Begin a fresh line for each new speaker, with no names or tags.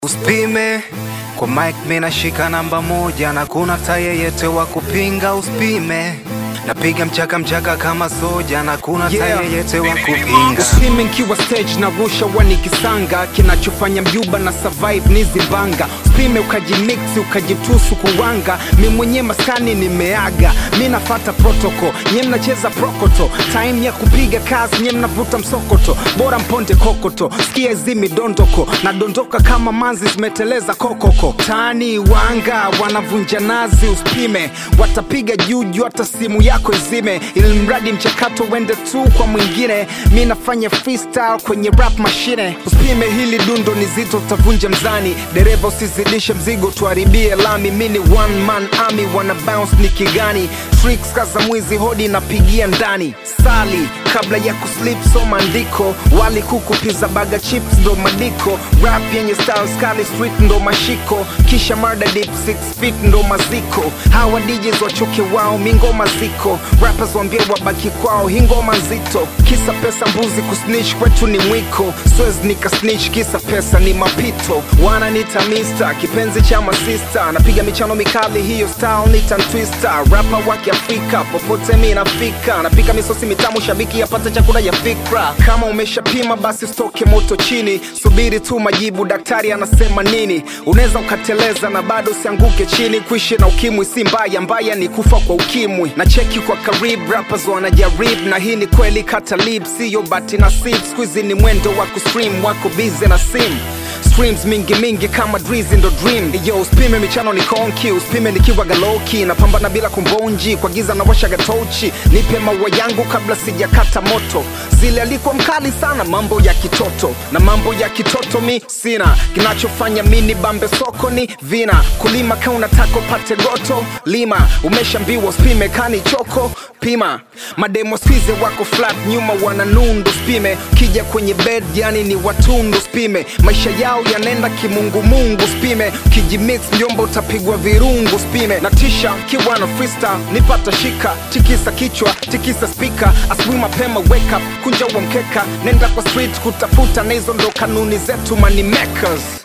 Usipime kwa mic, mimi nashika namba moja na kuna ta yeyote wa kupinga. Usipime napiga mchaka mchaka kama soja na kuna ta
Yeah.
yeyote wa kupinga.
Usimi nkiwa stage na rusha wani kisanga kinachofanya mjuba na survive ni zimbanga usipime ukajimiksi ukajitusu kuwanga mi mwenye maskani nimeaga mi nafata protocol nye mnacheza prokoto time ya kupiga kazi nye mnavuta msokoto bora mponde kokoto sikia zimi dondoko na dondoka kama manzi zimeteleza kokoko tani wanga wanavunja nazi usipime watapiga juju hata simu yako izime ili mradi mchakato uende tu kwa mwingine mi nafanya freestyle kwenye rap mashine usipime hili dundo ni zito utavunja mzani dereva usizidishe mzigo tuharibie lami mi ni one man army wana bounce ni kigani tricks kaza mwizi hodi napigia ndani sali kabla ya kuslip soma andiko wali kuku pizza baga chips ndo madiko rap yenye style skali street ndo mashiko kisha murder deep 6 feet ndo maziko hawa DJs wachoke wao mingoma ziko rappers wambie wabaki kwao hii ngoma nzito kisa pesa mbuzi kusnitch kwetu ni mwiko swez nika snitch kisa pesa ni mapito wananita mister kipenzi cha masista napiga michano mikali hiyo style nita twista rapa wa kiafrika popote mi nafika napika misosi mitamu shabiki apate chakula ya fikra kama umeshapima basi stoke moto chini subiri tu majibu daktari anasema nini unaweza ukateleza na bado usianguke chini kuishi na ukimwi si mbaya mbaya ni kufa kwa ukimwi na cheki kwa karibu rappers wanajaribu na hii ni kweli kata lib siyo bati na sip skuizi ni mwendo wa kustream wako bize na sim streams mingi mingi kama drizi ndo dream yo usipime michano ni konki usipime nikiwa galoki napambana bila kumbonji kwa giza na washa gatochi nipe maua yangu kabla sijakata moto zile alikuwa mkali sana mambo ya kitoto na mambo ya kitoto mi sina kinachofanya mini bambe soko ni vina kulima ka unataka upate goto lima umeshambiwa usipime kani choko pima mademo skize wako flat nyuma wana nundu spime kija kwenye bed yani ni watundu spime maisha yao yanaenda kimungumungu spime kijimix mjomba utapigwa virungu spime na tisha kiwa na freestyle nipata shika tikisa kichwa tikisa spika asubuhi mapema wake up kunja wa mkeka nenda kwa street kutafuta na hizo ndo kanuni zetu money makers